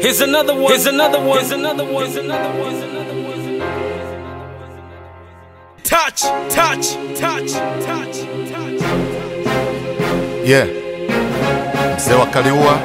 Here's another one. Here's another one. Here's another one. Here's another one. Here's another one. Touch, touch, touch, touch, touch. Yeah. Mzee wa Kaliua.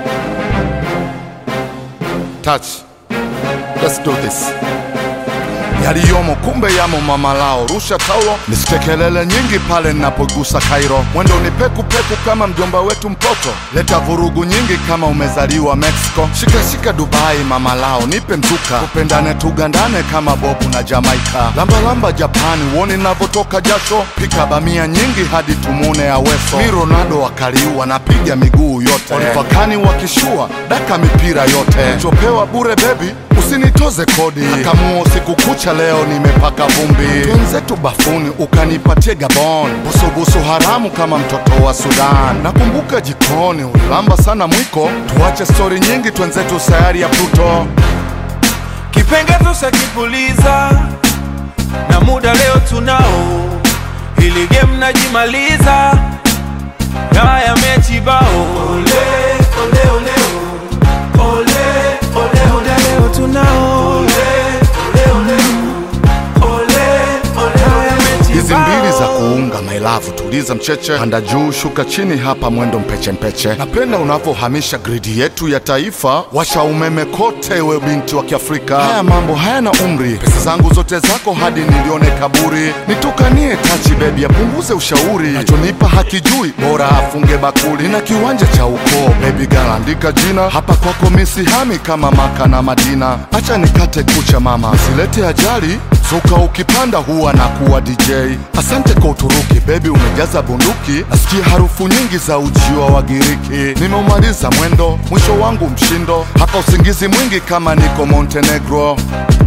Touch. Let's do this. Yaliyomo kumbe yamo mama lao, rusha taulo, nisikie kelele nyingi pale ninapogusa Kairo. Mwendo ni peku peku kama mjomba wetu mpoto, leta vurugu nyingi kama umezaliwa Mexico. Shika shika Dubai mama lao, nipe mzuka, tupendane tugandane kama Bobu na Jamaika. Lamba lamba Japani, uone navyotoka jasho, pika bamia nyingi hadi tumune aweso. Mi Ronaldo wa Kaliua, napiga miguu yote, Olivakani wakishua, daka mipira yote, chopewa bure bebi usinitoze kodi akamuo usiku kucha leo nimepaka vumbi twenzetu bafuni ukanipatie gabon busubusu haramu kama mtoto wa sudan nakumbuka jikoni ulilamba sana mwiko tuache stori nyingi twenzetu sayari ya pluto kipengezo shakipuliza na muda leo tunao, ili game najimaliza haya mechi bao. Ole ole ole ole ole muda leo tunao, ole ole ole ole ole haya mechi hizi bao. mbili za kuunga mailavu tuliza mcheche panda juu shuka chini hapa mwendo mpeche mpeche napenda unavyohamisha gridi yetu ya taifa washa umeme kote we binti wa kiafrika haya mambo hayana umri pesa zangu zote zako hadi nilione kaburi nitukanie tachi bebi apunguze ushauri nachonipa hakijui bora afunge bakuli na kiwanja cha ukoo bebi galaandika jina hapa kwako misihami kama maka na madina acha nikate kucha mama silete ajali Zuka ukipanda huwa na kuwa DJ. Asante kwa Uturuki, bebi umejaza bunduki. Nasikia harufu nyingi za ujiwa wa Giriki. Nimeumaliza mwendo, mwisho wangu mshindo. Hapa usingizi mwingi kama niko Montenegro.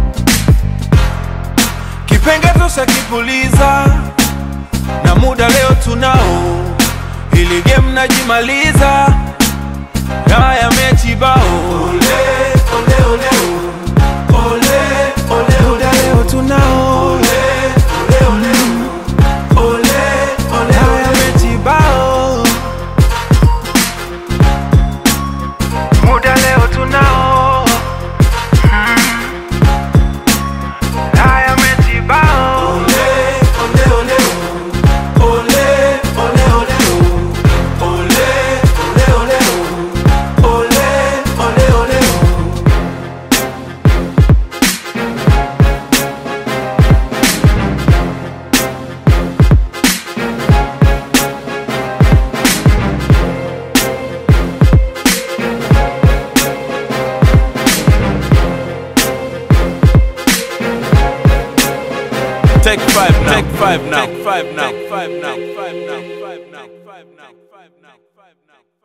kipengezo shakipuliza na muda leo tunao, ili game najimaliza haya mechi bao. Ole ole ole ole ole muda leo tunao, ole ole ole ole ole haya mechi bao. Muda leo tunao haya mechi bao. Ole ole ole ole ole ole ole ole ole ole ole ole Take five now. Take five now. Take five now. Take five now. Take five now. Take five now. Take five now. Take five now.